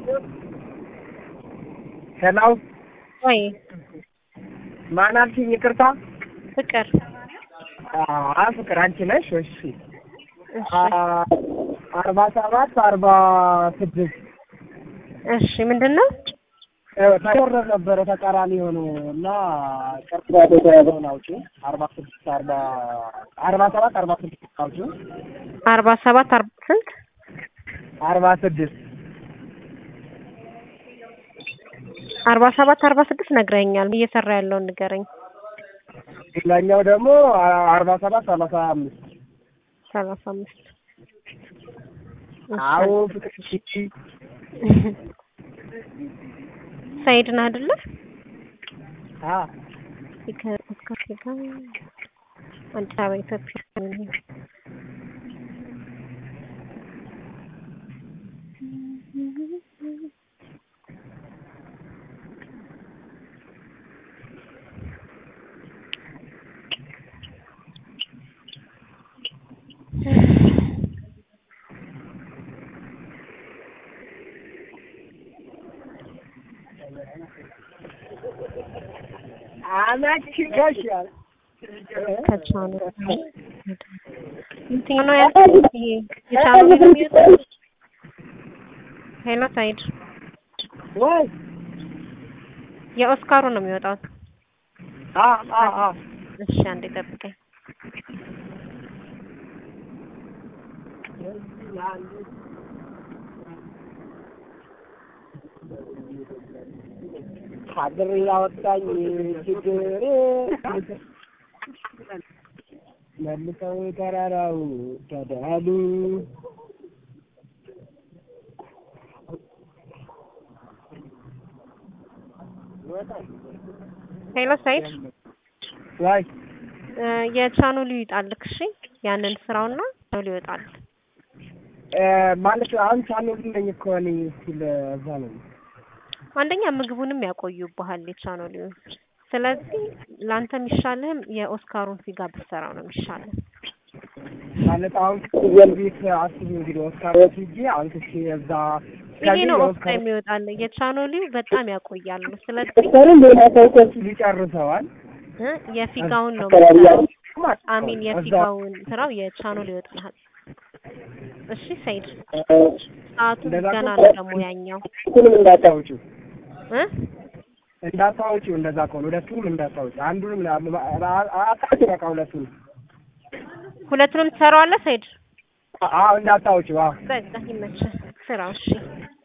ሄሎ ወይ ማን አልሽኝ? ይቅርታ። ፍቅር አ ፍቅር አንቺ ነሽ? እሺ እሺ አ- አርባ ሰባት አርባ ስድስት እሺ ምንድን ነው ተወረድ ነበረ ተቃራኒ የሆነ እና ቅርብ የተያዘውን አውጪ አርባ ስድስት አርባ አርባ ሰባት አርባ ስድስት አውጪ አርባ ሰባት አርባ ስንት አርባ ስድስት አርባ ሰባት አርባ ስድስት ነግረኛል እየሰራ ያለውን ንገረኝ ሌላኛው ደግሞ አ- አርባ ሰባት ሰላሳ አምስት ሰላሳ አምስት አዎ ፍቅር እሺ ሳይድ ነህ አይደለ አ ከፖድካስት ጋር አዲስ አበባ ኢትዮጵያ አመቺ ይሻል ከቻሉ የትኛው ነው ያልኩት? ይሄ የቻሉ ነው የሚወጣው? ሄሎ ሳይድ ወይ የኦስካሩ ነው የሚወጣው። አ አ አ እሺ አንዴ ጠብቀኝ። ሀገር ያወጣኝ ችግር መልሰው ተራራው ተዳሉ ሄሎ ሳይድ ዋይ እ የቻናሉ ይወጣልክ። እሺ ያንን ስራውና ቻናሉ ይወጣል። እ ማለት አሁን ቻናል ነኝ እኮ እኔ ሲል እዛ ነው አንደኛ ምግቡንም ያቆዩብሃል የቻናሉ። ስለዚህ ለአንተ የሚሻልህም የኦስካሩን ፊጋ ብትሰራው ነው የሚሻልህ። ማለት አሁን ፍየል ቤት አስቢ እንግዲህ ኦስካሮች ሂጂ አንተ እዛ ይሄ ነው ኦስካ የሚወጣል። የቻናሉ በጣም ያቆያሉ። ስለዚህ ኦስካሩን ሌላ ሰው እኮ ይጨርሰዋል እ የፊጋውን ነው የምትሰራው። አሚን የፊጋውን ስራው የቻናሉ ይወጣልሃል። እሺ ሰይድ ሰዓቱ እንደዛ ገና ከሆነ- ነው ደግሞ ያኛው ሁለቱንም እንዳታወጪው እ እንዳታወጪው እንደዛ ከሆነ ሁለቱንም እንዳታወጪው አንዱንም አጣጭ በቃ ሁለቱንም ሁለቱንም ትሰራዋለህ ሰይድ? አዎ እንዳታወጪው አዎ በቃ ይመችህ ስራው። እሺ